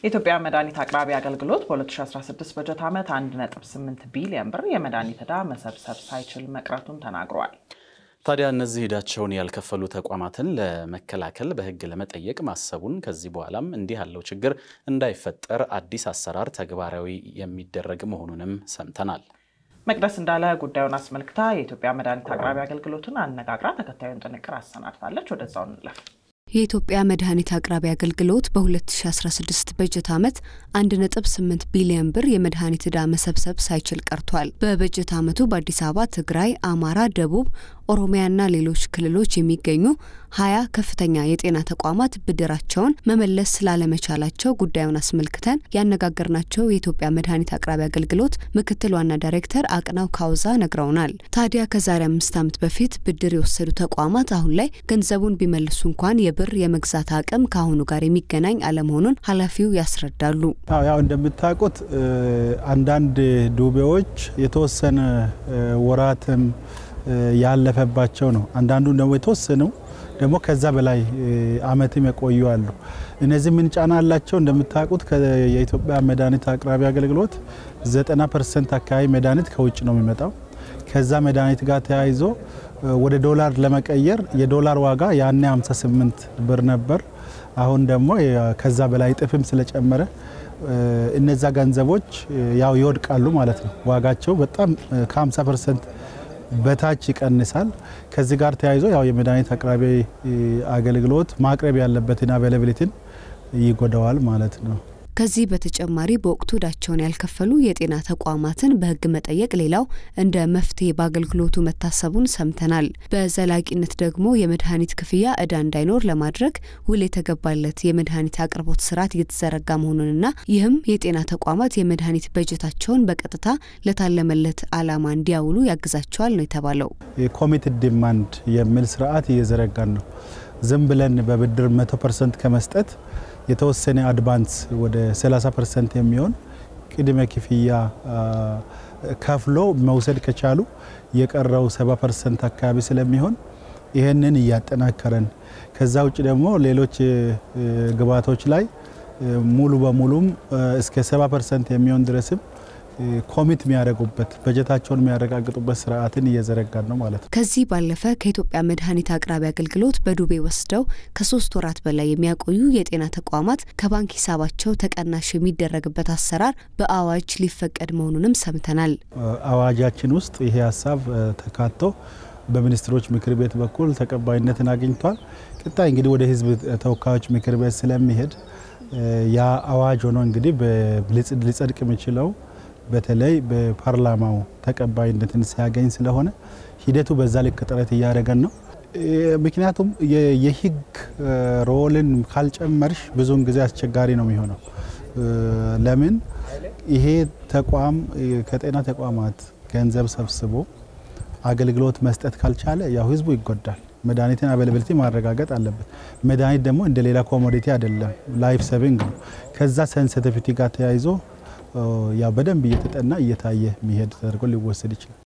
የኢትዮጵያ መድኃኒት አቅራቢ አገልግሎት በ2016 በጀት ዓመት 1.8 ቢሊዮን ብር የመድኃኒት ዕዳ መሰብሰብ ሳይችል መቅረቱን ተናግሯል። ታዲያ እነዚህ ዕዳቸውን ያልከፈሉ ተቋማትን ለመከላከል በሕግ ለመጠየቅ ማሰቡን ከዚህ በኋላም እንዲህ ያለው ችግር እንዳይፈጠር አዲስ አሰራር ተግባራዊ የሚደረግ መሆኑንም ሰምተናል። መቅደስ እንዳለ ጉዳዩን አስመልክታ የኢትዮጵያ መድኃኒት አቅራቢ አገልግሎትን አነጋግራ ተከታዩን ጥንቅር አሰናድታለች። ወደዛው እንለፍ። የኢትዮጵያ መድኃኒት አቅራቢ አገልግሎት በ2016 በጀት ዓመት 1.8 ቢሊዮን ብር የመድኃኒት ዕዳ መሰብሰብ ሳይችል ቀርቷል። በበጀት ዓመቱ በአዲስ አበባ፣ ትግራይ፣ አማራ፣ ደቡብ ኦሮሚያና ሌሎች ክልሎች የሚገኙ ሀያ ከፍተኛ የጤና ተቋማት ብድራቸውን መመለስ ስላለመቻላቸው ጉዳዩን አስመልክተን ያነጋገርናቸው የኢትዮጵያ መድኃኒት አቅራቢ አገልግሎት ምክትል ዋና ዳይሬክተር አቅናው ካውዛ ነግረውናል። ታዲያ ከዛሬ አምስት ዓመት በፊት ብድር የወሰዱ ተቋማት አሁን ላይ ገንዘቡን ቢመልሱ እንኳን የብር የመግዛት አቅም ከአሁኑ ጋር የሚገናኝ አለመሆኑን ኃላፊው ያስረዳሉ። ያው እንደምታውቁት አንዳንድ ዱቤዎች የተወሰነ ወራትም ያለፈባቸው ነው። አንዳንዱ ደግሞ የተወሰነው ደግሞ ከዛ በላይ አመትም የቆዩ አሉ። እነዚህ ምን ጫና አላቸው? እንደምታውቁት የኢትዮጵያ መድኃኒት አቅራቢ አገልግሎት 90 ፐርሰንት አካባቢ መድኃኒት ከውጭ ነው የሚመጣው። ከዛ መድኃኒት ጋር ተያይዞ ወደ ዶላር ለመቀየር የዶላር ዋጋ ያኔ 58 ብር ነበር። አሁን ደግሞ ከዛ በላይ ጥፍም ስለጨመረ እነዛ ገንዘቦች ያው ይወድቃሉ ማለት ነው። ዋጋቸው በጣም ከ50 ፐርሰንት በታች ይቀንሳል። ከዚህ ጋር ተያይዞ ያው የመድኃኒት አቅራቢ አገልግሎት ማቅረብ ያለበትን አቬላብሊቲን ይጎዳዋል ማለት ነው። ከዚህ በተጨማሪ በወቅቱ ዕዳቸውን ያልከፈሉ የጤና ተቋማትን በሕግ መጠየቅ ሌላው እንደ መፍትሄ በአገልግሎቱ መታሰቡን ሰምተናል። በዘላቂነት ደግሞ የመድኃኒት ክፍያ ዕዳ እንዳይኖር ለማድረግ ውል የተገባለት የመድኃኒት አቅርቦት ስርዓት እየተዘረጋ መሆኑንና ይህም የጤና ተቋማት የመድኃኒት በጀታቸውን በቀጥታ ለታለመለት ዓላማ እንዲያውሉ ያግዛቸዋል ነው የተባለው። የኮሚትድ ዲማንድ የሚል ስርዓት እየዘረጋን ነው። ዝም ብለን በብድር መቶ ፐርሰንት ከመስጠት የተወሰነ አድቫንስ ወደ 30 ፐርሰንት የሚሆን ቅድመ ክፍያ ከፍሎ መውሰድ ከቻሉ የቀረው 70 ፐርሰንት አካባቢ ስለሚሆን ይህንን እያጠናከረን ከዛ ውጭ ደግሞ ሌሎች ግብዓቶች ላይ ሙሉ በሙሉም እስከ 70 ፐርሰንት የሚሆን ድረስም ኮሚት የሚያደርጉበት በጀታቸውን የሚያረጋግጡበት ስርዓትን እየዘረጋን ነው ማለት ነው። ከዚህ ባለፈ ከኢትዮጵያ መድኃኒት አቅራቢ አገልግሎት በዱቤ ወስደው ከሶስት ወራት በላይ የሚያቆዩ የጤና ተቋማት ከባንክ ሂሳባቸው ተቀናሽ የሚደረግበት አሰራር በአዋጅ ሊፈቀድ መሆኑንም ሰምተናል። አዋጃችን ውስጥ ይሄ ሀሳብ ተካቶ በሚኒስትሮች ምክር ቤት በኩል ተቀባይነትን አግኝቷል። ቀጣይ እንግዲህ ወደ ሕዝብ ተወካዮች ምክር ቤት ስለሚሄድ ያ አዋጅ ሆኖ እንግዲህ ሊጸድቅ የሚችለው በተለይ በፓርላማው ተቀባይነትን ሲያገኝ ስለሆነ ሂደቱ በዛ ልክ ጥረት እያደረገን ነው። ምክንያቱም የህግ ሮልን ካልጨመርሽ ብዙውን ጊዜ አስቸጋሪ ነው የሚሆነው። ለምን ይሄ ተቋም ከጤና ተቋማት ገንዘብ ሰብስቦ አገልግሎት መስጠት ካልቻለ ያው ህዝቡ ይጎዳል። መድኃኒትን አቬላብሊቲ ማረጋገጥ አለበት። መድኃኒት ደግሞ እንደ ሌላ ኮሞዲቲ አይደለም፣ ላይፍ ሰቪንግ ነው። ከዛ ሴንሲቲቪቲ ጋር ተያይዞ ያው በደንብ እየተጠና እየታየ የሚሄድ ተደርጎ ሊወሰድ ይችላል።